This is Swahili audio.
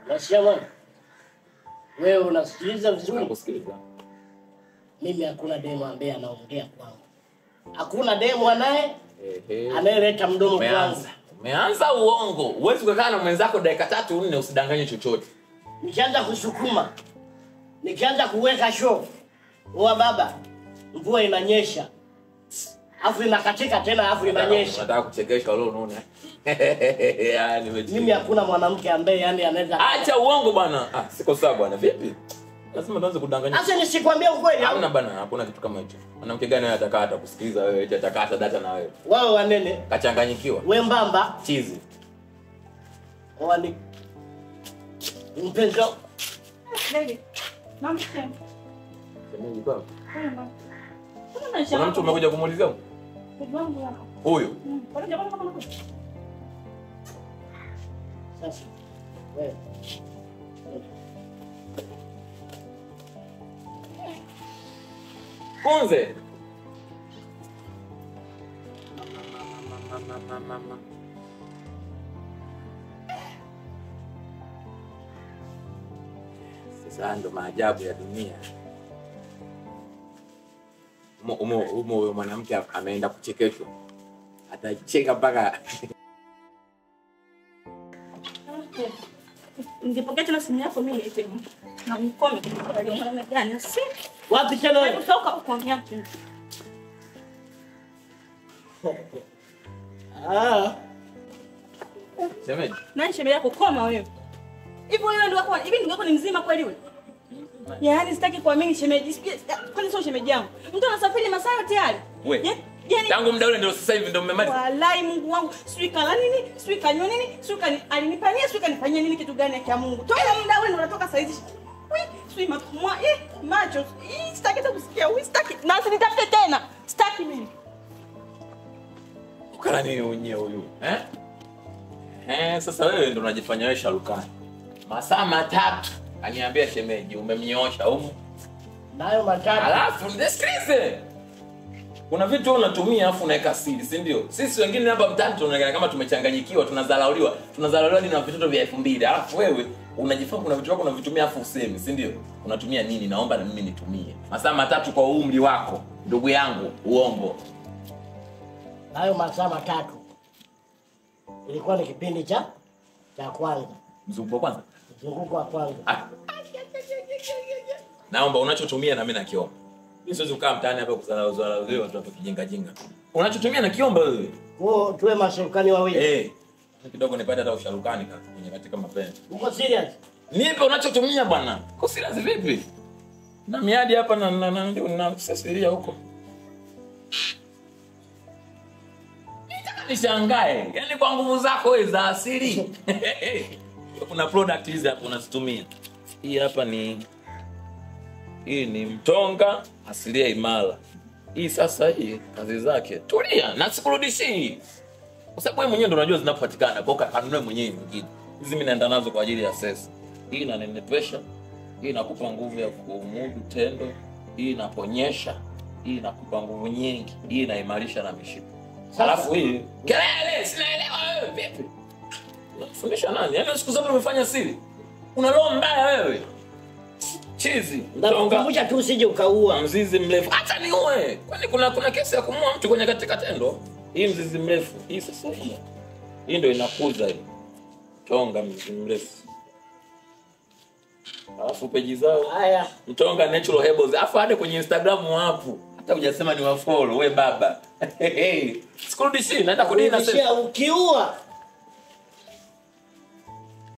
Nasikia bwana. Wewe unasikiliza vizuri? Nakusikiliza. Mimi hakuna demu ambaye anaongea kwangu. Hakuna demu anaye Ehe. anayeleta mdomo kwangu. Umeanza. Umeanza uongo. Huwezi kukaa na mwenzako dakika tatu nne usidanganye chochote. Nikianza kusukuma, nikianza kuweka show, wa baba, mvua inanyesha, afu inakatika tena, afu inanyesha. Unataka kuchekesha leo unaona? Ah, nimecheka. Mimi hakuna mwanamke ambaye yani anaweza. Acha uongo bwana. Ah, siko sawa bwana. Vipi? Lazima tuanze kudanganya. Sasa nisikwambie ukweli au? Hamna bana, hakuna kitu kama hicho. Mwanamke gani wewe atakaa hata kusikiliza wewe, eti atakaa hata data na wewe. Wewe wanene, Kachanganyikiwa. wembamba, Chizi. wani mpenzi wangu. Baby. Mama, sema. Shemeji baba. Sema. Kuna maisha Kuna mtu yako. umekuja kumuulizia? Ndugu wangu yako. Huyu. Mm. Kwa nini jamaa kama unakuja? Sasa wewe Kunze. Sasa ndo maajabu ya dunia. Umo umo umo huyo mwanamke ameenda kuchekeshwa, atacheka mpaka Ningepokea tena simu yako mimi niite. Na mkome kwa mwanaume gani? Si. wapi tena Hebu wewe? toka huko nyaki. Ah, shemeji. Nani shemeji yako koma wewe? Hivi wewe ndio wako, hivi ndio wako ni mzima kweli wewe? Yaani sitaki kuamini shemeji. Sijui- Kwani sio shemeji yangu? Mtu anasafiri masaa tayari. We. Ye- Yaani Tangu muda ule ndio sasa hivi ndio mmemaliza. Walai Mungu wangu, sijui kala nini, sijui kanywa nini, sijui kani alinipania, sijui kanifanyia nini kitu gani ya Mungu. Toa muda ule ndo unatoka saa hizi. Wi, sijui mapumua, eh, macho. Ih, Sitaki hata kusikia, wi, sitaki. Na usinitafute tena. Sitaki mimi. Ukala nini unye huyu? Eh? Eh, sasa wewe ndo unajifanya wewe sharukani. Masaa matatu aniambia shemeji umemnyoosha humu. nayo matatu. Alafu nisikilize. Kuna vitu wewe unatumia afu unaweka siri, si ndio? Sisi wengine hapa mtaani tunaonekana kama tumechanganyikiwa, tunadharauliwa. Tunadharauliwa ni na vitoto vya 2000. Alafu wewe unajifanya kuna vitu vyako unavitumia afu usemi, si ndio? Unatumia nini? Naomba na mimi nitumie. Masaa matatu kwa umri wako, ndugu yangu, uongo. Nayo masaa matatu. Ilikuwa ni kipindi cha cha kwanza, Mzunguko wa kwanza. mzunguko wa kwanza. Ah. Naomba unachotumia na mimi nakiomba. Mimi siwezi kukaa mtaani hapa kuzalauliwa watu hapa kijinga jinga. Unachotumia nakiomba wewe. Kwa tuwe masharukani wawili. Eh. Kidogo nipate hata usharukani kaka kwenye katika mapenzi. Uko serious? Nipe unachotumia bwana. Kwa serious vipi? Na miadi hapa na na na, na, na sasiria huko. Nitaka nishangae. Yaani kwa nguvu zako wewe za asili. Kuna product hizi hapa unazitumia. Hii hapa ni hii ni mtonga asilia imara. Hii sasa hii kazi zake. Tulia na sikurudishii. Kwa sababu wewe mwenyewe ndo unajua zinapopatikana. Kwa hiyo kanunue mwenyewe mwingine. Hizi mimi naenda nazo kwa ajili ya sesa. Hii inanenepesha. Hii inakupa nguvu ya kumudu tendo. Hii inaponyesha. Hii inakupa nguvu nyingi. Hii inaimarisha na mishipa. Alafu hii kelele, sinaelewa wewe vipi? Unafundisha nani? Yaani siku zote umefanya siri. Una roho mbaya wewe. Chizi, mtonga, Nakukumbusha tu usije ukaua. mzizi mrefu. Hata niue. Kwani kuna kuna kesi ya kumua mtu kwenye katika tendo? Hii mzizi mrefu. Hii sasa hii. Hii ndio inakuza hii. Tonga mzizi mrefu. Alafu peji zao Haya, Mtonga Natural Herbals. Alafu hadi kwenye Instagram wapo. Hata hujasema ni wafollow we baba. Sikurudishii, naenda kudini na sasa. kurudishia ukiua